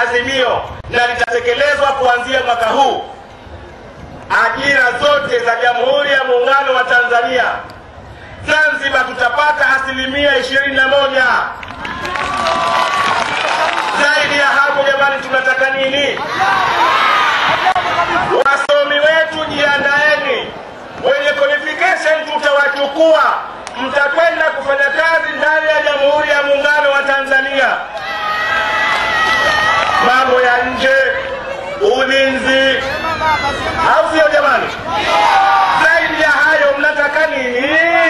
azimio na litatekelezwa kuanzia mwaka huu. Ajira zote za Jamhuri ya Muungano wa Tanzania Zanzibar tutapata asilimia ishirini na moja. Zaidi ya hapo, jamani, tunataka nini? Wasomi wetu jiandaeni, wenye qualification tutawachukua, mtakwenda kufanya kazi ndani ya Jamhuri ya Muungano wa Tanzania. Mambo ya nje, ulinzi, au sio jamani? Zaidi ya hayo, mnataka nini?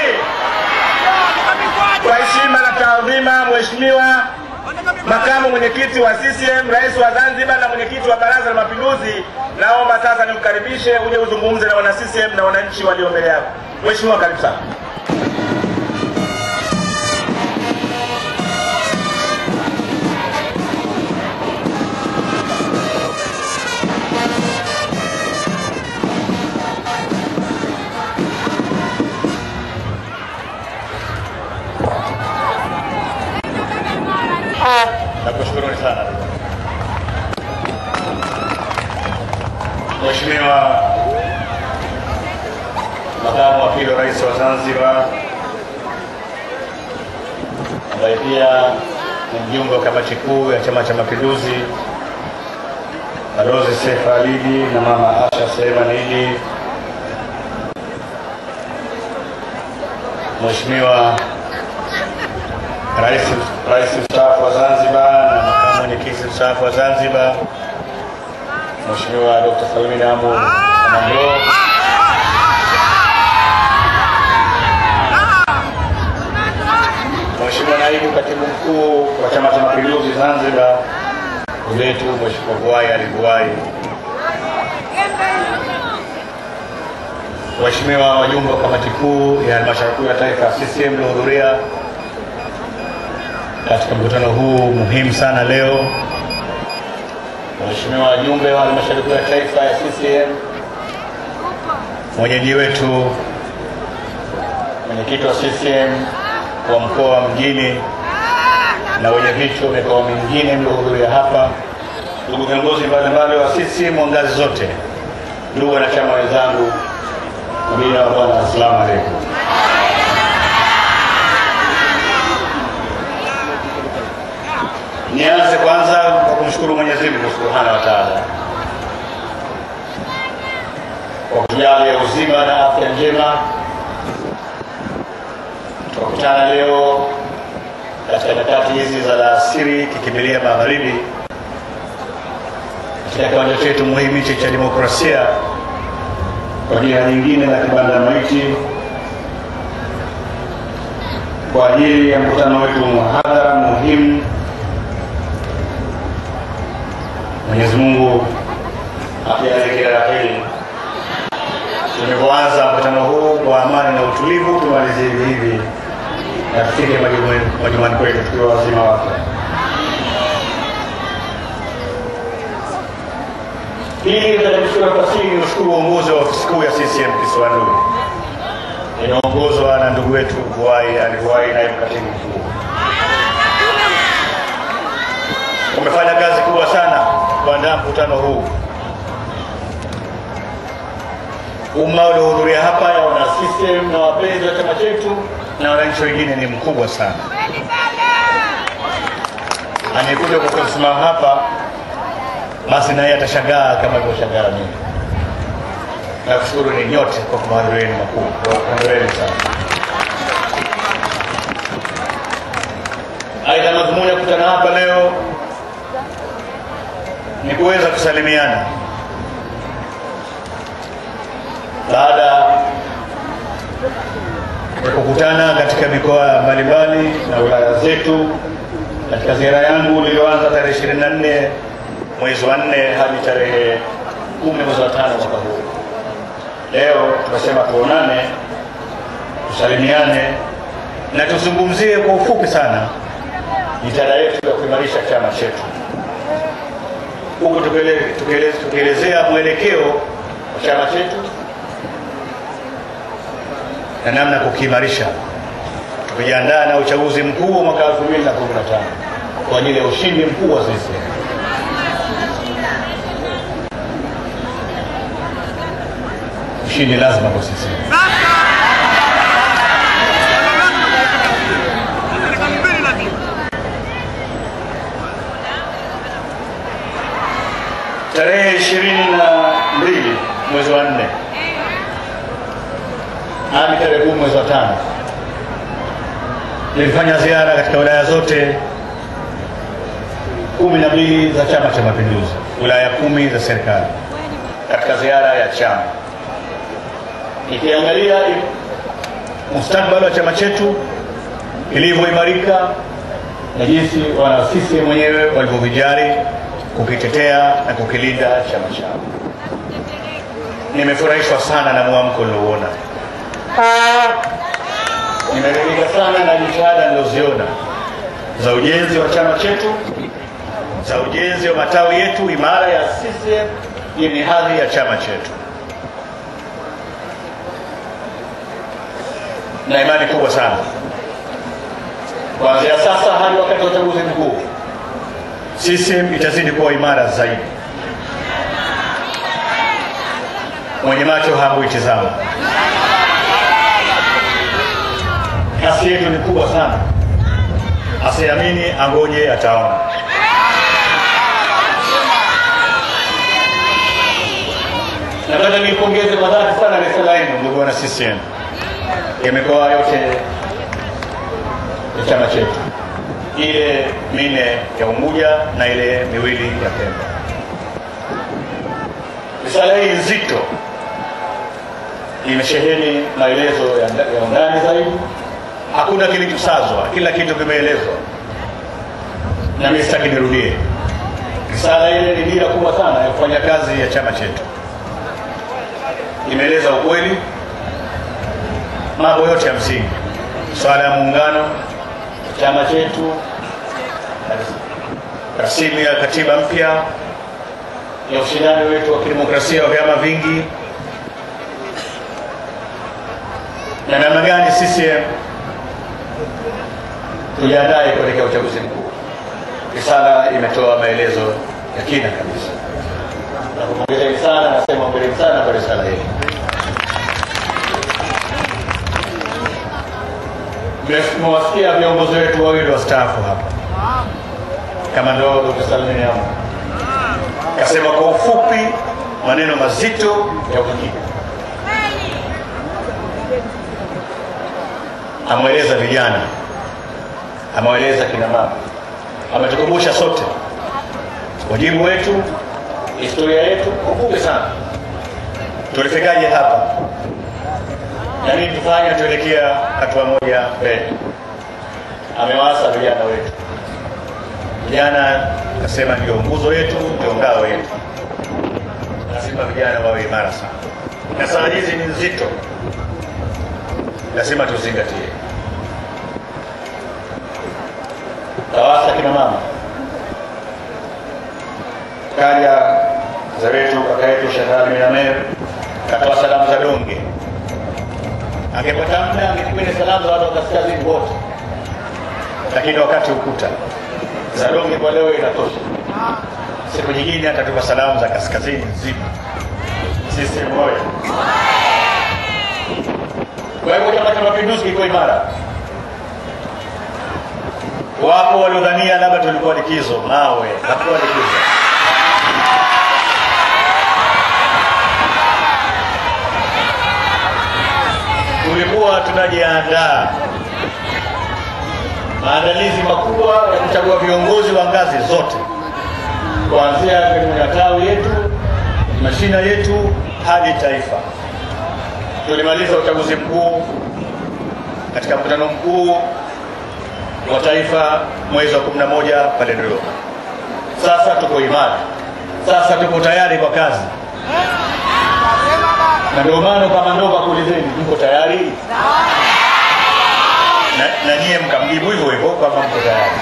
Kwa heshima na taadhima, Mheshimiwa makamu mwenyekiti wa CCM, rais wa Zanzibar na mwenyekiti wa Baraza la Mapinduzi, naomba sasa nikukaribishe uje uzungumze na wana CCM na wananchi walio mbele yako. Mheshimiwa, karibu sana. Nakushukuruni sana Mheshimiwa makamu wa pili wa rais wa Zanzibar, ambaye pia ni mjumbe wa kamati kuu ya Chama cha Mapinduzi, Balozi Seif Alidi na mama Asha Suleiman Idi, Mheshimiwa Rais Rais mstaafu wa Zanzibar na makamu mwenyekiti mstaafu wa Zanzibar Mheshimiwa Dr. Salmin Amu Amandoo, Mheshimiwa naibu katibu mkuu wa Chama cha Mapinduzi Zanzibar wetu Mheshimiwa Vuai Ali Vuai, Waheshimiwa wajumbe wa kamati kuu ya halmashauri kuu ya taifa ya CCM mliohudhuria katika mkutano huu muhimu sana leo, Waheshimiwa wajumbe wa halmashauri kuu ya taifa ya CCM, mwenyeji wetu mwenyekiti wa CCM wa mkoa wa Mjini na wenye viti wa mikoa mingine mliohudhuria hapa, ndugu viongozi mbalimbali wa CCM wa ngazi zote, ndugu wanachama wenzangu, amina wa Bwana, assalamu alaikum. Nianze kwanza kwa kumshukuru Mwenyezi Mungu Subhanahu wa Ta'ala kwa kujalia uzima na afya njema. Tukakutana leo katika nyakati hizi za alasiri kikimbilia magharibi katika kiwanja chetu muhimu hichi cha demokrasia kwa jina nyingine la kibanda maiti kwa ajili ya mkutano wetu muhadhara muhimu Mwenyezi Mungu akijalie kila la heri. Tulivyoanza mkutano huu kwa amani na utulivu, tumalizie hivi hivi na tufike majumbani- majumbani kwetu tukiwa wazima wake. Pili, katika kuchukua nafasi hii niushukuru uongozi wa ofisi kuu ya CCM kisiwani inaongozwa na ndugu wetu Vuai Ali Vuai, naibu katibu mkuu. Umefanya kazi kubwa sana kuandaa mkutano huu. Umma uliohudhuria hapa ya wana CCM na wapenzi wa chama chetu na wananchi wengine ni mkubwa sana. Anayekuja kwa kusimama hapa basi naye atashangaa kama alivyoshangaa mimi. Nakushukuru ni nyote kwa mahudhurio makuu, hongereni sana. Aidha, madhumuni ya kukutana hapa leo ni kuweza kusalimiana baada ya kukutana katika mikoa mbalimbali na wilaya zetu katika ziara yangu niliyoanza tarehe 24 mwezi wa 4 hadi tarehe 10 mwezi wa tano mwaka huu. Leo tumesema tuonane, tusalimiane na tuzungumzie kwa ufupi sana jitihada yetu ya kuimarisha chama chetu huku tukiele- tukiele- tukielezea mwelekeo wa chama chetu na namna ya kukiimarisha tukijiandaa na uchaguzi mkuu wa mwaka 2015 kwa ajili ya ushindi mkuu wa CCM. ushindi lazima kwa sisi. Tarehe ishirini na mbili mwezi wa nne hadi tarehe kumi mwezi wa tano nilifanya ziara katika wilaya zote kumi na mbili za Chama cha Mapinduzi, wilaya kumi za serikali katika ziara ya chama, ikiangalia mustakabali wa chama chetu ilivyoimarika na jinsi wana CCM wenyewe walivyovijali kukitetea na kukilinda chama chao. Nimefurahishwa sana na mwamko niliouona, nimeridhika sana na jitihada nilizoziona za ujenzi wa chama chetu, za ujenzi wa matawi yetu imara ya CCM yenye hadhi ya chama chetu, na imani kubwa sana kuanzia sasa hadi wakati wa uchaguzi mkuu CCM itazidi kuwa imara zaidi. Mwenye macho haambui tizama. Kasi yetu ni kubwa sana, asiamini angoje ataona. Nataka niipongeze kwa dhati sana risala yenu ndugu wana CCM ya mikoa yote ya chama chetu ile mine ya Unguja na ile miwili ya Pemba. Risala hii nzito imesheheni maelezo ya, ya undani zaidi, hakuna kilichosazwa, kila kitu kimeelezwa, na mimi sitaki nirudie. Risala ile ni dira kubwa sana ya kufanya kazi ya chama chetu, imeeleza ukweli, mambo yote ya msingi, swala ya muungano chama chetu, rasimu ya katiba mpya ya ushindani wetu wa kidemokrasia wa vyama vingi, na namna gani CCM tujiandae kuelekea uchaguzi mkuu. Risala imetoa maelezo ya kina kabisa. Nakupongezeni sana, nasema hongereni sana kwa risala hii. Mmewasikia viongozi wetu wawili wastaafu hapa, kama ndo Dkt. Salmin Amur kasema kwa ufupi maneno mazito ya uhakika, amweleza vijana, ameweleza kina mama, ametukumbusha sote wajibu wetu, historia yetu kwa ufupi sana, tulifikaje hapa na nini tufanye tuelekea hatua moja mbele. Amewaasa vijana wetu, vijana akasema ndio nguzo yetu, ndio ngao yetu, lazima vijana wawe imara sana, na saa hizi ni nzito, lazima tuzingatie. Tawasa kina mama, kaja mzee wetu kaka yetu Sheikh Ali Amer katoa salamu za donge angepata muda angekipenda salamu za watu wa kaskazini wote, lakini wakati ukuta za donge kwa leo inatosha. Siku nyingine atatupa salamu za kaskazini nzima. Sisi moja. Kwa hivyo Chama cha Mapinduzi kiko imara. Wapo waliodhania labda tulikuwa likizo, mawe, hatukuwa likizo. tulikuwa tunajiandaa maandalizi makubwa ya kuchagua viongozi wa ngazi zote, kuanzia kwenye matawi yetu, mashina yetu hadi taifa. Tulimaliza uchaguzi mkuu katika mkutano mkuu wa taifa mwezi wa 11 pale Dodoma. Sasa tuko imara, sasa tuko tayari kwa kazi na ndio maana kama ndo kakuulizeni, mko tayari? Na, na nyie mkamjibu hivyo hivyo kwamba mko tayari,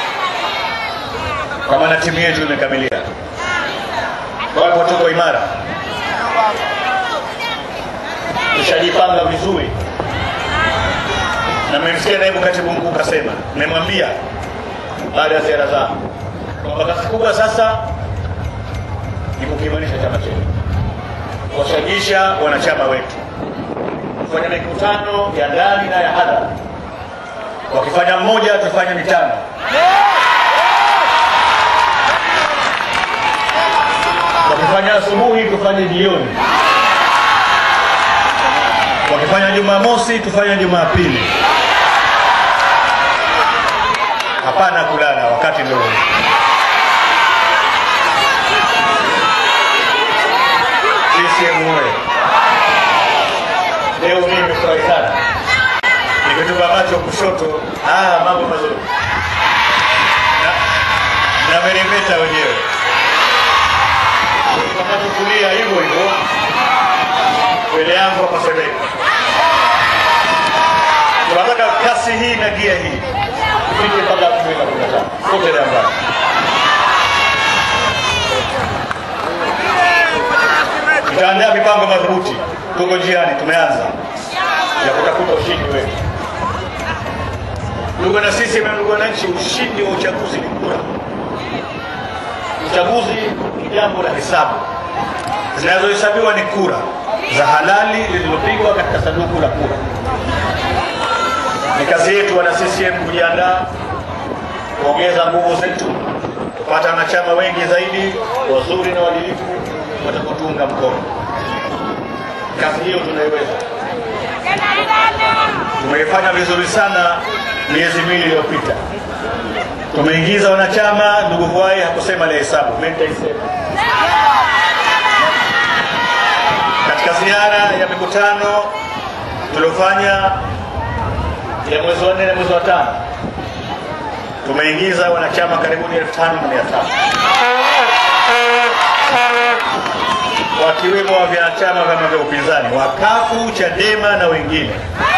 kwa maana timu yetu imekamilika. Kwa hivyo tuko imara, tushajipanga vizuri, na mmemsikia naibu katibu mkuu kasema, nimemwambia baada ya ziara zangu kwamba kazi kubwa sasa ni kukiimarisha chama chetu kuwashajisha wanachama wetu kufanya mikutano ya ndani na ya hadhara. Wakifanya mmoja, tufanye mitano. Wakifanya asubuhi, tufanye jioni. Wakifanya Jumamosi, tufanye Jumapili. Hapana kulala, wakati ndio huu. CCM oye! Leo mimi nimefurahi sana, nimetupa macho kushoto. Ah, mambo mazuri na, na meremeta wenyewe kwa macho kulia, hivyo hivyo mbele yangu hapa Sebeka. Tunataka kasi hii na gia hii ifike mpaka elfu mbili na kumi na tano kote Dambar. Tutaandaa mipango madhubuti, tuko njiani, tumeanza ya kutafuta ushindi wetu. Ndugu na sisi na ndugu wananchi, ushindi wa uchaguzi ni kura. Uchaguzi ni jambo la hesabu, zinazohesabiwa ni kura za halali zilizopigwa katika sanduku la kura. Ni kazi yetu wana CCM kujiandaa, kuongeza nguvu zetu, kupata wanachama wengi zaidi wazuri na waadilifu watakaotuunga mkono. Kazi hiyo tunaiweza. Tumeifanya vizuri sana miezi miwili iliyopita. Tumeingiza wanachama. Ndugu Vuai hakusema ile hesabu, mimi nitaisema. Katika ziara ya mikutano tuliofanya ya mwezi wa nne na mwezi wa tano tumeingiza wanachama karibuni elfu tano na mia tano wakiwemo wa vyama vyama vya upinzani wakafu Chadema na wengine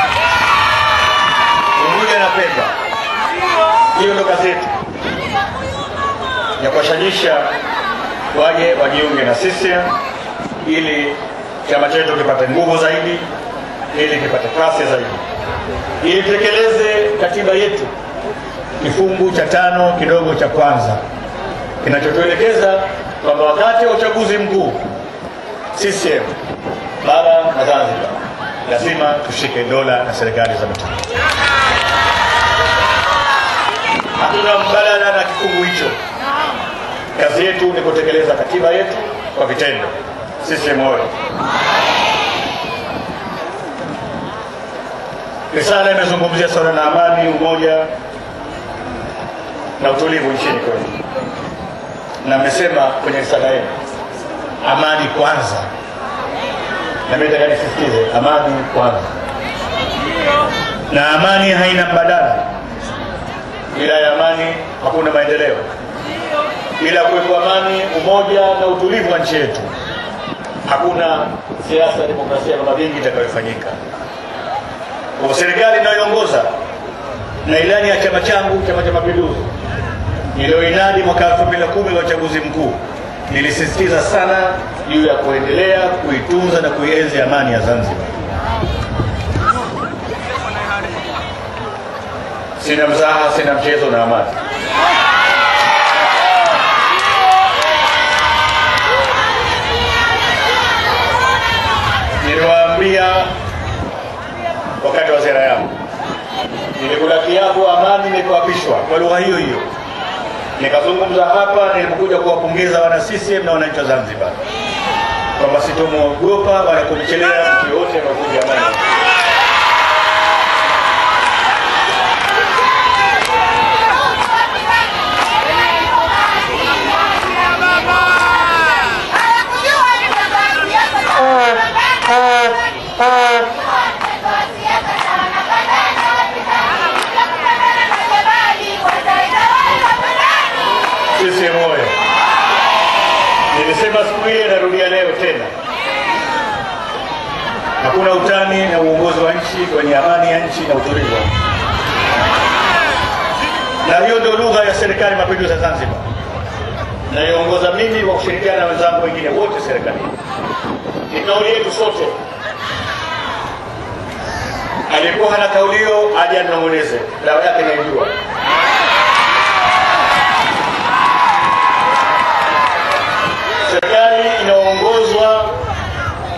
Unguja na Pemba. Hiyo ndo kazi yetu ya kuwashajisha waje wajiunge na CCM ili chama chetu kipate nguvu zaidi, ili kipate kasi zaidi, ili tutekeleze katiba yetu kifungu cha tano kidogo cha kwanza kinachotuelekeza kwamba wakati wa uchaguzi mkuu CCM bara na Zanzibar lazima tushike dola na serikali za mitaa. Hatuna mbadala na kifungu hicho. Kazi yetu ni kutekeleza katiba yetu kwa vitendo. CCM oye! Risala imezungumzia swala la amani, umoja na utulivu nchini kwetu, na mmesema kwenye risala yenu amani kwanza, na mimi nataka nisisitize amani kwanza, na amani haina mbadala. Bila ya amani hakuna maendeleo. Bila kuwepo amani, umoja na utulivu wa nchi yetu, hakuna siasa ya demokrasia na vingi itakayofanyika. Kwa serikali inayoongoza na ilani ya chama changu, Chama cha Mapinduzi, iliyoinadi mwaka 2010 wa uchaguzi mkuu, nilisisitiza sana juu ya kuendelea kuitunza na kuienzi amani ya Zanzibar. Sina mzaha, sina mchezo na amani. Niliwaambia wakati wa ziara yangu, nilikula kiapo amani nilipoapishwa kwa lugha hiyo hiyo, nikazungumza hapa nilipokuja kuwapongeza wana CCM na wananchi wa Zanzibar kwamba sitomwogopa wala kumchelea mtu yoyote anaovunja amani. CCM oye! Nilisema siku ile, narudia leo tena, hakuna utani na uongozi wa nchi kwenye amani ya nchi na utulivu wa nchi, na hiyo ndio lugha ya serikali ya mapinduzi ya Zanzibar naiongoza mimi kwa kushirikiana na wenzangu wengine wote serikalini. Ni kauli yetu sote. Aliyekuwa hana kauli hiyo aje anong'oneze, dawa yake naijua. Serikali inaongozwa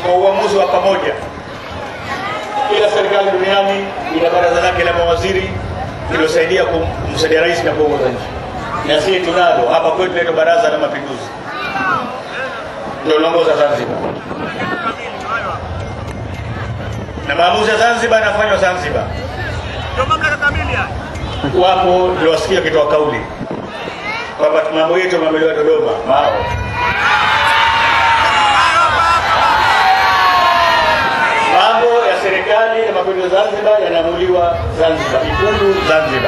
uongozi wa pamoja. Kila serikali duniani ina baraza lake la mawaziri iliyosaidia kum- kumsaidia rais na kuongoza nchi, na sisi tunalo hapa kwetu, inaitwa Baraza la Mapinduzi, ndio linaongoza Zanzibar, na maamuzi ya Zanzibar yanafanywa Zanzibar. Ndio mamlaka kamili haya. Wapo niliwasikia wakitoa kauli kwamba mambo yetu yameameliwa Dodoma mao mambo ya serikali ya mapinduzi Zanzibar yanaamuliwa Zanzibar, Ikulu Zanzibar.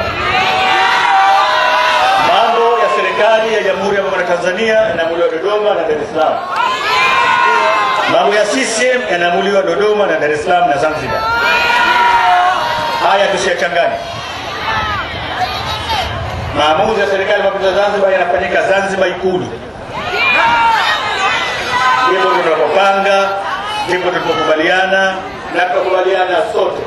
Mambo ya serikali ya Jamhuri ya Muungano wa Tanzania yanaamuliwa Dodoma na Dar es Salaam. Mambo ya CCM yanaamuliwa Dodoma na Dar es Salaam na Zanzibar. Haya tusiyachanganye. Maamuzi ya serikali ya mapinduzi ya Zanzibar yanafanyika Zanzibar Ikulu. Ndipo tunapopanga, ndipo tunapokubaliana na tunakubaliana sote,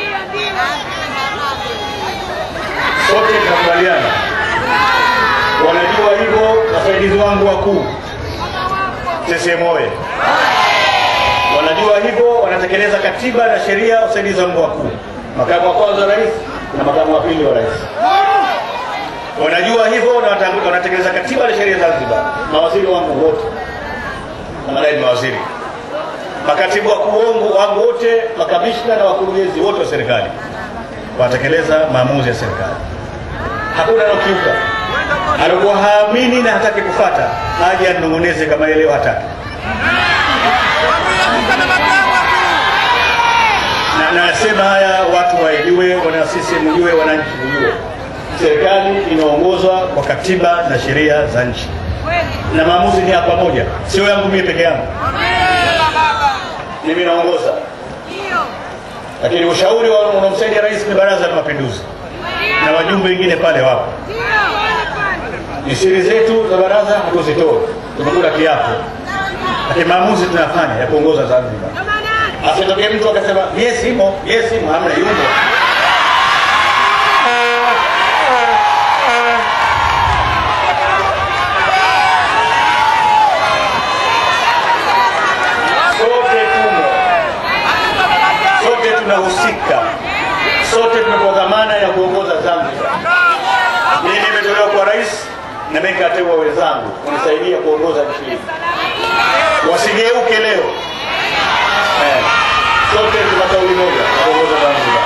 sote tunakubaliana. Wanajua hivyo wasaidizi wangu wakuu CCM oye! Wanajua hivyo, wanatekeleza katiba na sheria. Wasaidizi wangu wakuu, makamu wa kwanza wa rais na makamu wa pili wa rais wanajua hivyo na wata- wanatekeleza katiba na sheria Zanzibar. Mawaziri wangu wote na madai ni mawaziri, makatibu wakuu wangu wangu wote, makamishna na wakurugenzi wote wa serikali wanatekeleza maamuzi ya serikali. Hakuna anaokiuka, alikuwa haamini na hataki kufata, aje anong'oneze kama yeye leo hataki. na na nasema haya watu waijue, wana CCM mjue, wananchi mjue, serikali inaongozwa kwa katiba na sheria za nchi, na maamuzi ni ya pamoja, sio yangu mimi peke yangu. Mimi naongoza, lakini ushauri wa- unaomsaidia rais ni Baraza la Mapinduzi na wajumbe wengine pale wapo. Ni siri zetu za baraza hatuzitoe, tumekula kiapo, lakini maamuzi tunafanya ya kuongoza Zanzibar. Asitokee mtu akasema mie simo, mie simo, hamna yumo. Sote tumo, sote tunahusika, sote tumepewa dhamana ya kuongoza Zanzibar. Mimi nimetolewa kwa rais na mimi nikateua wenzangu kunisaidia kuongoza nchi hii, wasigeuke leo Eh, sote tuna kauli moja ya kuongoza Zanzibar.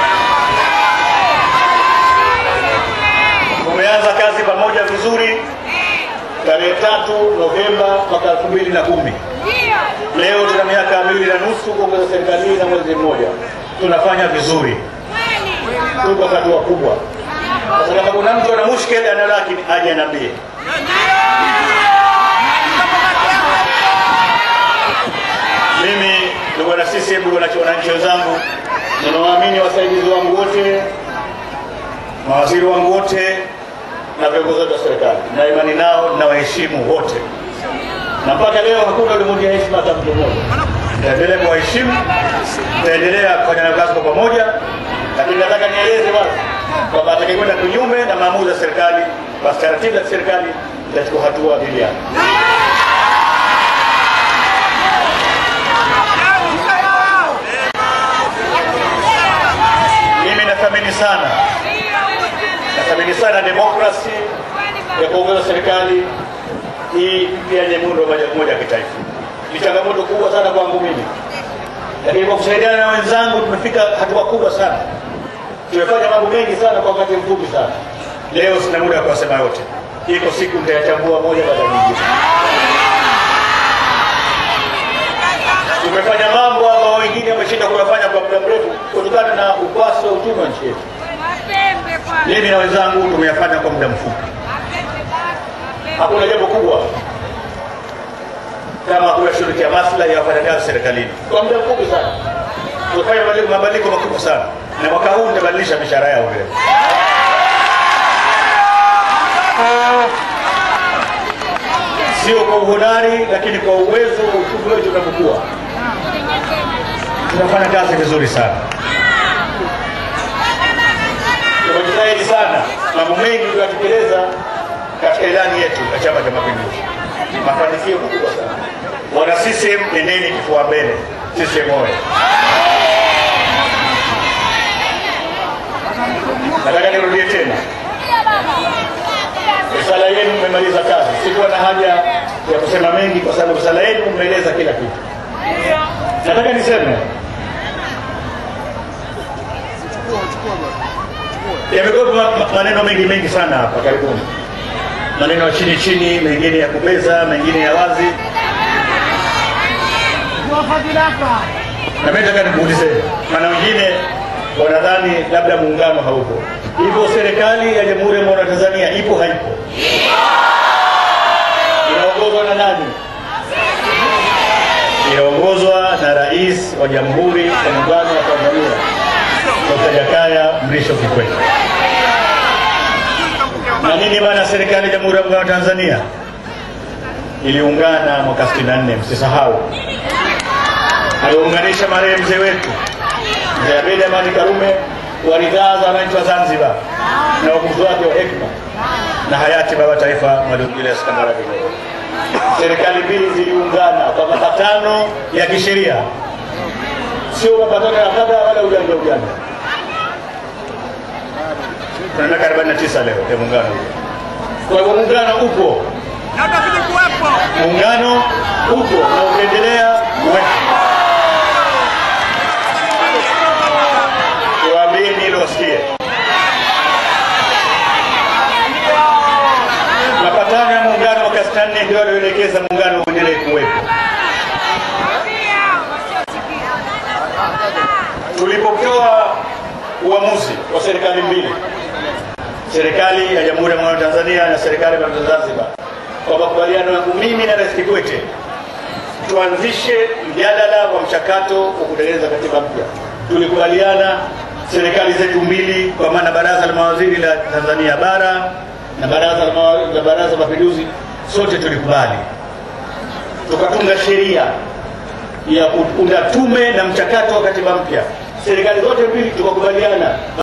Tumeanza kazi pamoja vizuri tarehe tatu Novemba mwaka elfu mbili na kumi. Leo tuna miaka miwili na nusu kuongoza serikali hii na mwezi mmoja, tunafanya vizuri, tuko hatua kubwa. Sasa kama kuna mtu ana mushkeli ana lakini aje aniambie. Mimi ndugu wana CCM, ndugu wana- wananchi wenzangu, ninawaamini wasaidizi wangu wote, mawaziri wangu wote na viongozi wote wa serikali, na imani nao na waheshimu wote, na mpaka leo hakuna ulimwengia heshima hata mtu mmoja. Taendelea kuwaheshimu, taendelea kufanya nao kazi kwa pamoja, lakini nataka nieleze wazi kwamba atakayekwenda kinyume na maamuzi ya serikali, basi taratibu za serikali zitachukua hatua dhidi yake. Mimi nathamini sana, nathamini sana demokrasi ya kuongoza serikali hii pia yenye muundo wa moja moja ya kitaifa. Ni changamoto kubwa sana kwangu mimi, lakini kwa kusaidiana na wenzangu tumefika hatua kubwa sana. Tumefanya mambo mengi sana kwa wakati mfupi sana. Leo sina muda wa kuwasema yote, iko siku nitayachambua moja baada ya nyingine. Tumefanya mambo ambayo wengine wameshinda kuyafanya kwa muda mrefu kutokana na ukwasi wa uchumi wa nchi yetu. Mimi na wenzangu tumeyafanya kwa muda mfupi. Hakuna jambo kubwa kama kuyashughulikia maslahi ya wafanyakazi serikalini kwa muda mfupi sana. Tumefanya mabadiliko- mabadiliko makubwa sana, na mwaka huu nitabadilisha mishahara yao vile. Sio kwa uhodari, lakini kwa uwezo wa uchumi wetu unavyokuwa, tunafanya kazi vizuri sana. Tumejitahidi sana, mambo mengi tunatekeleza katika ilani yetu ya Chama cha Mapinduzi, mafanikio makubwa sana. Wana CCM, nendeni kifua mbele, CCM oye! Nataka nirudie tena, risala yenu mmemaliza kazi. Sikuwa na haja ya kusema mengi, kwa sababu risala yenu mmeeleza kila kitu. Nataka niseme yamekuwepo ma- maneno mengi mengi sana hapa karibuni, maneno ya chini chini, mengine ya kubeza, mengine ya wazi, na mimi nataka nikuulize, maana wengine wanadhani labda muungano haupo. Hivyo serikali ya Jamhuri ya Muungano wa Tanzania ipo haipo? Inaongozwa na nani? Inaongozwa na Rais wa Jamhuri ya Muungano wa Tanzania Dr. Jakaya Mrisho Kikwete. Na nini maana serikali ya Jamhuri ya Muungano wa Tanzania iliungana mwaka 64, msisahau. Aliunganisha marehemu mzee wetu mzee Abeid Amani Karume kwa ridhaa za wananchi wa Zanzibar na uamuzi wake wa hekima na hayati baba taifa Mwalimu Julius Kambarage Nyerere. Serikali mbili ziliungana kwa mapatano ya kisheria, sio mapatano ya kadha wala ujanja ujanja. Tuna miaka 49 leo ya muungano huu. Kwa hivyo muungano upo, Na utazidi kuwepo. muungano upo na utaendelea kuwepo. Niwaambieni hilo wasikie. Mapatano ya muungano mwaka 64 ndio yaliyoelekeza muungano uendelee kuwepo. Tulipotoa uamuzi wa serikali mbili, serikali ya Jamhuri ya Muungano wa Tanzania na serikali ya Mapinduzi ya Zanzibar, kwa makubaliano yangu mimi na Rais Kikwete, tuanzishe mjadala wa mchakato wa kutengeneza katiba mpya. Tulikubaliana serikali zetu mbili, kwa maana baraza la mawaziri la Tanzania bara na baraza la mawa- la baraza la mapinduzi, sote tulikubali, tukatunga sheria ya kuunda tume na mchakato wa katiba mpya. Serikali zote mbili tukakubaliana